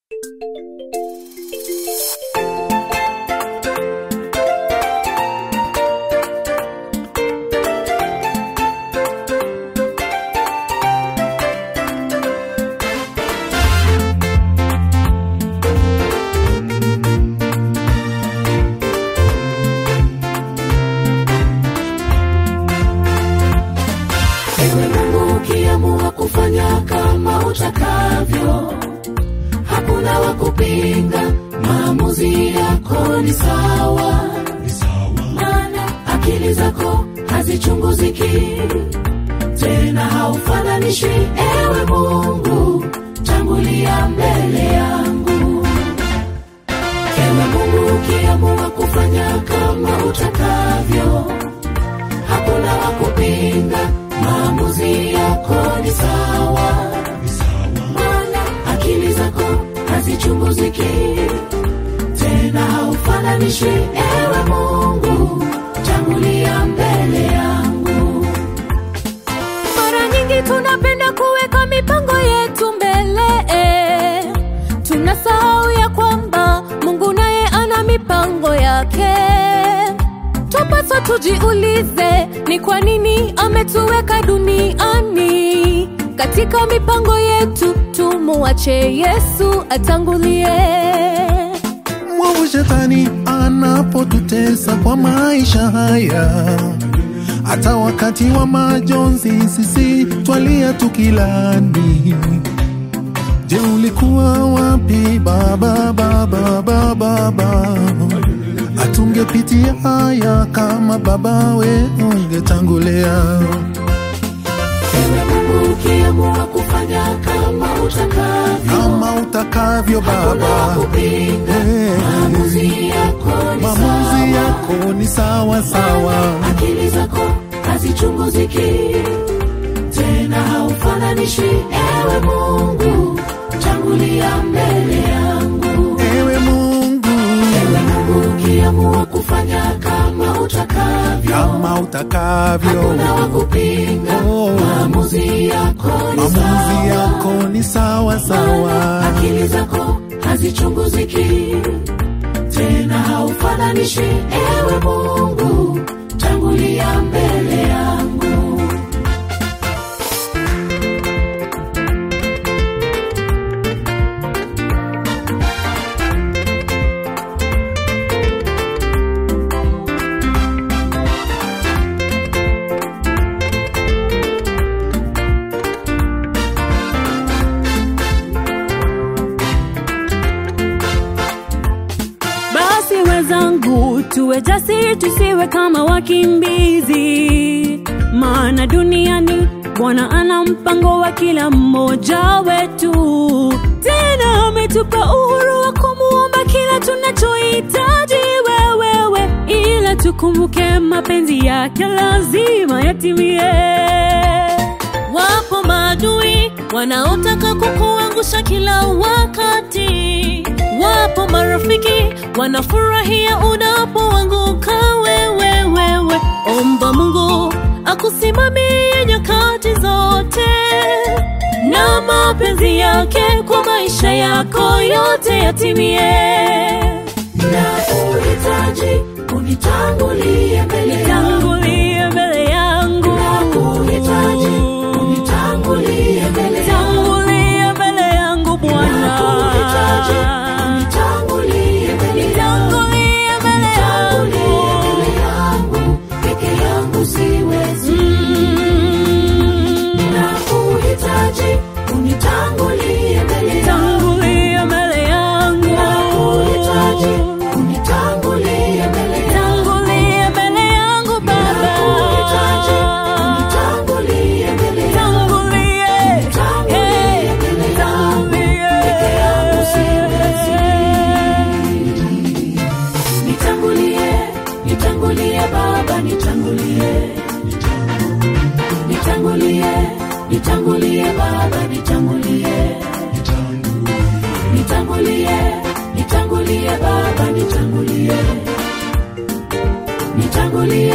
Ewe Mungu ukiamua kufanya kama utakavyo, hakuna wa kupinga, maamuzi yako ni sawa. Maana akili zako hazichunguziki, tena haufananishwi. Ewe Mungu, tangulia mbele yangu. Ewe Mungu ukiamua kufanya kama utakavyo, hakuna wa kupinga, maamuzi yako ni sawa. Maana akili zako hazichunguziki, tena haufananishwi. Ewe Mungu, tangulia mbele yangu. Mara nyingi tunapenda kuweka mipango yetu mbele, tunasahau ya kwamba Mungu naye ana mipango yake. Twapaswa tujiulize ni kwa nini ametuweka duniani. Katika mipango yetu tumuache Yesu atangulie. mwovu shetani anapotutesa kwa maisha haya hata wakati wa majonzi sisi twalia tukilani je ulikuwa wapi baba baba baba baba atungepitia haya kama babawe ungetangulia Ewe Mungu ukiamua kufanya kama utakavyo, kama utakavyo hakuna wa baba kupinga, Eh. maamuzi yako ni maamuzi sawa. yako ni sawa sawa akili zako hazichunguziki tena haufananishwi ewe mungu tangulia mbele yangu ewe mungu ewe mungu ukiamua kufanya kama utakavyo kama utakavyo hakuna wa kupinga Oh. maamuzi yako ni maamuzi sawa yako ni sawa sawa akili zako hazichunguziki tena haufananishwi ewe mungu tangulia mbele yangu Basi wenzangu, tuwe jasiri, tusiwe kama wakimbizi, maana duniani Bwana ana mpango wa kila mmoja wetu. Tena ametupa uhuru wa kumuomba kila tunachohitaji wewewe, ila tukumbuke mapenzi yake lazima yatimie. Wapo maadui wanaotaka kukuangusha kila wakati, wapo marafiki wanafurahia unapoanguka wewe. Wewe omba Mungu akusimamie nyakati zote, na mapenzi yake kwa maisha yako yote yatimie. na uhitaji unitangulie mbele yangu Tangulie mbele yangu, na kuhitaji unitangulie mbele yangu tangulie mbele yangu na Bwana. kuhitaji unitangulie mbele yangu Tangulie mbele Tangulie yangu. mbele yangu peke yangu siwezi Mm. na kuhitaji unitangulie mbele yangu Tangulie mbele yangu. na kuhitaji unitangulie mbele yangu Tangulie mbele yangu na Baba. kuhitaji unitangulie mbele yangu Tangulie. Tangulie mbele yangu peke yangu siwezi nitangulie nitangulie baba nitangulie nitangulie nitangulie baba nitangulie nitangulie nitangulie baba nitangulie nitangulie